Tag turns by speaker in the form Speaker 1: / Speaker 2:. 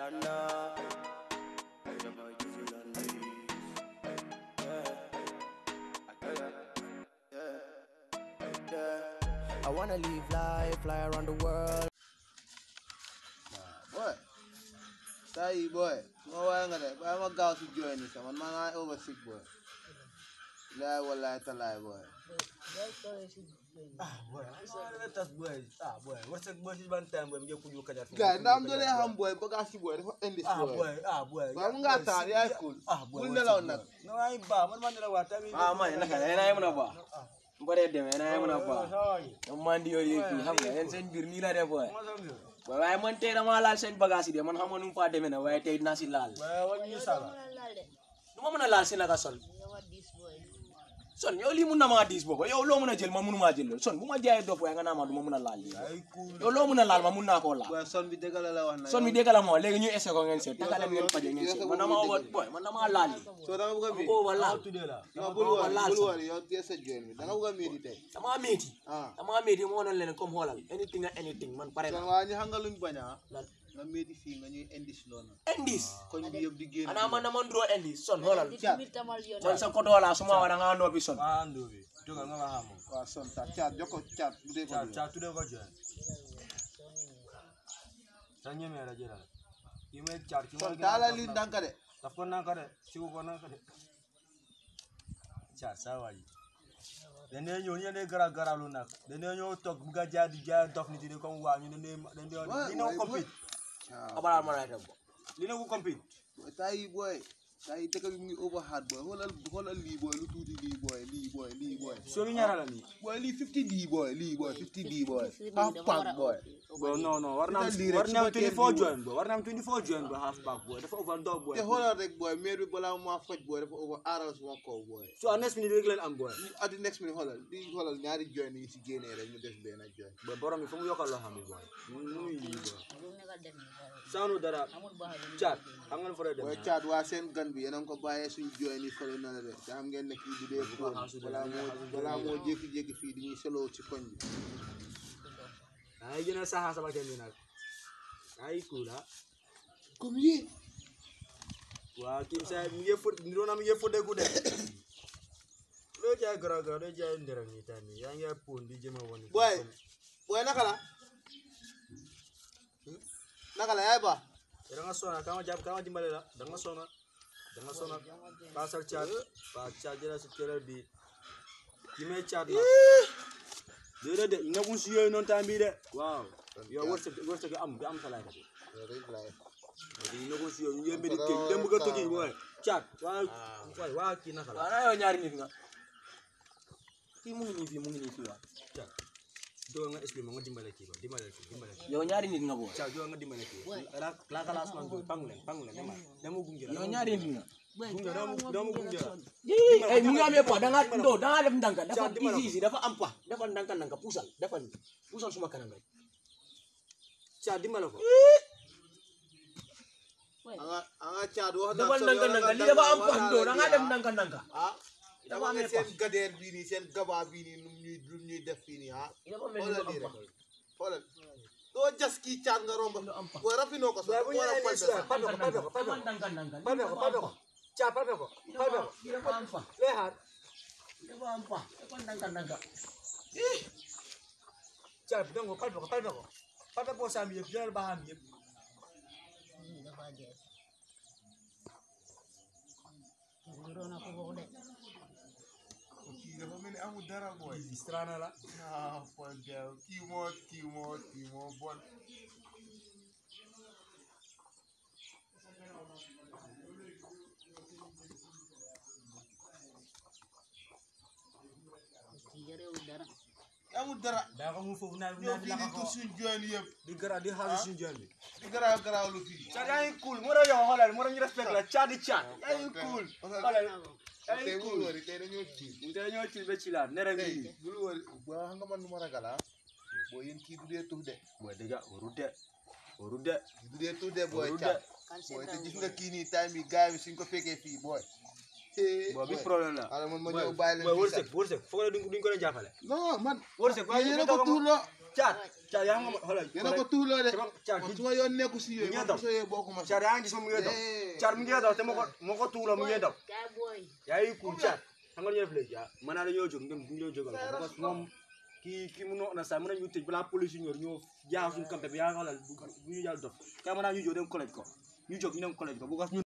Speaker 1: Montana. It's your boy Dizzy Lundy. Yeah. I tell ya. Yeah. Yeah. I wanna live life, fly around the world.
Speaker 2: boy saa yi boy ma waaye nga de bàyyi ma gaaw si jooy ni sama man maa ngi over sick boy laay wallaay talaay boy
Speaker 3: Ah, boy, let us boy. Ah, boy, what's the boy? Ban time boy, mje kuju kaja.
Speaker 2: gaay ndaam doole xam boy bagage si boy dafa indi
Speaker 3: Ah,
Speaker 2: boy
Speaker 3: boy, ah, boy.
Speaker 2: waaye mu ngaa taal yaay cool
Speaker 3: Ah, boy.
Speaker 2: bul nelaw nag
Speaker 3: No, ay ba, man man nelaw ta mi.
Speaker 1: Ah, man, naka na yéen a mën a baax. Mbare dem yéen a mën a baax. ñoom man di yooyu kii xam nga yéen seen biir nii la def booy. Boy, waaye man tey dama laal seen bagage yi de man xam nga nu mu faa demee na waaye tey dinaa si laal.
Speaker 3: Boy, what you sala?
Speaker 1: du ma mën a laal si naka sol. son yow lii mun na maa diis boobu yow loo mën a jël ma mënu maa jël loolu son bu ma jaayee dof waaye nga naa ma du ma mën a laal lii.
Speaker 3: Ay cool.
Speaker 1: yow loo mën a laal ma mun naa koo laal.
Speaker 2: boy son bi dëgg la la wax na
Speaker 1: son bi dégg la moo léegi ñu essayé ko ngeen seet taka dem ngeen faje ngeen seet man dama over boy man dama laal lii.
Speaker 2: soo danga bëgg a miir
Speaker 1: ko over laal
Speaker 3: Today la.
Speaker 2: non bul
Speaker 1: dama
Speaker 2: wari
Speaker 1: laal
Speaker 2: bul
Speaker 1: sax.
Speaker 2: wari yow tee sa jooy bi danga bëgg a miir tey
Speaker 1: dama métti.
Speaker 2: ah
Speaker 1: dama métti moo doon leen comme xoolal anything and anything man pare
Speaker 2: son
Speaker 1: na.
Speaker 2: waa ñu xam nga luñ bañ a
Speaker 1: lan
Speaker 2: nga métti fii nga ñuy indi si loolu
Speaker 1: indies.
Speaker 2: koñ bi yëpp di génn
Speaker 1: ana man dama nduroo indies son xoolal.
Speaker 2: caat
Speaker 1: man sa koto la suma wara nga noppi son.
Speaker 3: Ah, ndo bi. Toga nga ma hamo.
Speaker 2: waaw son ta caat jokko caat bu dee ko
Speaker 3: Cha
Speaker 2: dee.
Speaker 3: cha today ko je. Sa nyeme ra jera. Ime char ki
Speaker 2: son taala li ndànk de
Speaker 3: Daf ko nanka de. Sigu ko nanka de. Cha sa waji. Dene ñëw ñu ne gara gara lu nak. Dene ñëw tok bu ga jaay di jaay dof nit yi comme waa ñu ne ne dene
Speaker 2: Boy,
Speaker 3: li na
Speaker 2: boy,
Speaker 3: ko compete.
Speaker 2: waaw
Speaker 1: abala ma lay dem.
Speaker 3: Li na ko compete.
Speaker 2: boy taa yi booy taa yi dëkk bi mu ngi overhard booy xoolal xoolal lii booy lu tuuti lii booy lii booy lii booy
Speaker 3: So mi ñaara la ni.
Speaker 2: booy lii 50 di booy lii booy 50 di booy half pack booy
Speaker 3: Bro, no, no, war na am,
Speaker 2: Ita lii rek
Speaker 3: war na am
Speaker 2: su ma kenn
Speaker 3: 24
Speaker 2: di
Speaker 3: join, bro. War na am 24 join, bro, half back, boy. Dafa overdog, boy.
Speaker 2: te xoolal rek booy maire bi balaa maa faj booy dafa over aaral suma kaw booy
Speaker 3: So, a next minute rek leen am, boy.
Speaker 2: at the next minute xoolal di xoolal ñaari join yi si génnee rek mu def benn join
Speaker 3: Boy, borom bi fu mu yokkal loo xam ne, boy. Mu muy lii, boy. Saanu dara, chat, xam nga lu fa doon dem.
Speaker 2: booy caat waa seen gan bi yéen a ngi ko bàyyee suñ join yi fële na la de te xam ngeen ne kii du dee fóon balaa moo balaa moo jékki-jékki fii di ñuy solo ci koñ bi
Speaker 3: Ay, yéen a saxa sama kenn bi nag. Ay, cool, ha.
Speaker 2: comme yii
Speaker 3: Waa, kim sa, mi ngi fot, niroo na mi ngi fot ku de. Loo jaay gara gara, loo jaay ndera ni tani. Yaa ngi pon di jëma woni.
Speaker 2: booy booy naka la naka la yaay ba
Speaker 3: Da nga sona, kama jàpp, kama dimbale la. Da nga sona. Da nga sona. Pasal chat, pa chat jëla si kere bi. Ki may chat la. Déedéet de, nekkul si yooyu noonu temps bii de. Waaw. Yow wërsëg wërsëg am bi am sa laay di nekkul si yooyu yéen bi di kii dem bëgg a tukki booy. Chat, waa waay waa kii naka la.
Speaker 1: waaw na yow ñaari nit nga. kii mu ngi nii fii mu ngi nii fii waaw.
Speaker 3: Chat. Doo nga expliqué ma nga dimbale kii ba dimbale kii dimbale kii.
Speaker 1: yow ñaari nit nga booy.
Speaker 3: Chat doo nga dimbale kii. La la kala asman booy pangu leen pangu leen dama dama gunge la.
Speaker 1: yow ñaari nit nga.
Speaker 3: gunge dama dama gunge la.
Speaker 1: yii ay mu ngi amee pa da nga ndo da nga def ndànk dafa
Speaker 3: Caa dimbali ko.
Speaker 1: easy dafa am pa dafa ndànk ndànk puusal dafa nii puusal suma kanam rek.
Speaker 3: Chat dimbale ko.
Speaker 2: anga anga caat wax
Speaker 1: dafa ndànk ndànk lii dafa am pa ndo da nga def ndànk ndànk.
Speaker 2: ah
Speaker 1: dafa
Speaker 2: dama ne
Speaker 1: amee
Speaker 2: seen gadeer bii nii seen gabaa bii nii num ñuy lum ñuy def fii nii ah
Speaker 1: dafa mel ni
Speaker 2: xoolal
Speaker 1: lu
Speaker 2: lii
Speaker 1: am
Speaker 2: rek
Speaker 1: pa.
Speaker 2: xoolal doo jas kii caat nga romb
Speaker 1: Lu am pa.
Speaker 2: booy rafinoo ko sax
Speaker 3: Waaye bu ñu
Speaker 2: war a
Speaker 3: nee
Speaker 2: pointe
Speaker 3: nii
Speaker 2: sax
Speaker 3: palpe ko palpe ko palpe
Speaker 1: dafa
Speaker 3: ko.
Speaker 1: ndànk ndànk.
Speaker 3: Palpe ko palpe ko. Chat palpe ko palpe ko.
Speaker 1: lii dafa am pa
Speaker 3: Lay xaar.
Speaker 1: dafa am pa dafa ndànk ndànk.
Speaker 3: Chat donc palpe ko palpe ko. Palpe ko saa mi yëpp jëlal baaxam yëpp.
Speaker 2: kii dafa mel ni amul dara booy
Speaker 3: Distrana la.
Speaker 2: ah point dew kii moo kii moo kii moo bon amul dara
Speaker 3: daa ko mu foofu naan
Speaker 2: ñëw
Speaker 3: naan
Speaker 2: fii
Speaker 3: la
Speaker 2: di
Speaker 3: ko
Speaker 2: tur suñ join yëpp
Speaker 3: di gara di xaalis suñu jëm bi.
Speaker 2: di garaaw garaaw lu fii
Speaker 3: Chat yaa ngi cool moo doon yow xoolal moo doon ñu respect la chat di chat. yaa ngi cool. xoolal yaa
Speaker 2: tey
Speaker 3: ngi
Speaker 2: bul
Speaker 3: cool.
Speaker 2: wari tey dañoo tiit
Speaker 3: Mu tey ñoo ci ba ci la nere
Speaker 2: tey
Speaker 3: bi.
Speaker 2: bul wari boo xam nga man lu ma ragal ah boo yéen kii du dee tux de
Speaker 3: Boy dëgga waru de. Waru de.
Speaker 2: kii du dee tux de booy
Speaker 3: Waru de.
Speaker 2: caat booy te gis nga kii nii time bi gaay bi suñ ko fekkee fii booy
Speaker 3: bon bi problème la
Speaker 2: xaaral man ma
Speaker 3: Boy,
Speaker 2: ñëw bàyyi leen
Speaker 3: boy,
Speaker 2: fii
Speaker 3: wërsëg
Speaker 2: sax.
Speaker 3: wërsëg foog ne duñ duñ ko leen jàppale
Speaker 2: non man
Speaker 3: wërsëg waaye
Speaker 2: yéen a ko tuuloo
Speaker 3: caat caat yaa xam nga xoolal
Speaker 2: yéen a ko tuuloo de
Speaker 3: sama caat
Speaker 2: man
Speaker 3: gi
Speaker 2: su ma yoon nekku si yooyu
Speaker 3: Ngeen
Speaker 2: man
Speaker 3: daw.
Speaker 2: soo yee bokkuma si
Speaker 3: caat yaa ngi gis ma mu ngi daw
Speaker 2: Eh.
Speaker 3: caat mu ngi daw te ma ko ma ko tuuloo mu ngi daw
Speaker 4: Kay boy.
Speaker 3: yaa ngi kuul caat xam nga lu ñu def léegi ah mën naa dañoo jóg ngeen ñu ñoo jógal ko parce que moom kii kii mu na sax mën nañu tëj balaa police yi ñëw ñoo jaax suñu campé bi yaa xoolal bu bu ñu yàlla dof kay mën naa ñu jóg dem collège ko ñu jóg ñu dem collège ko bu ko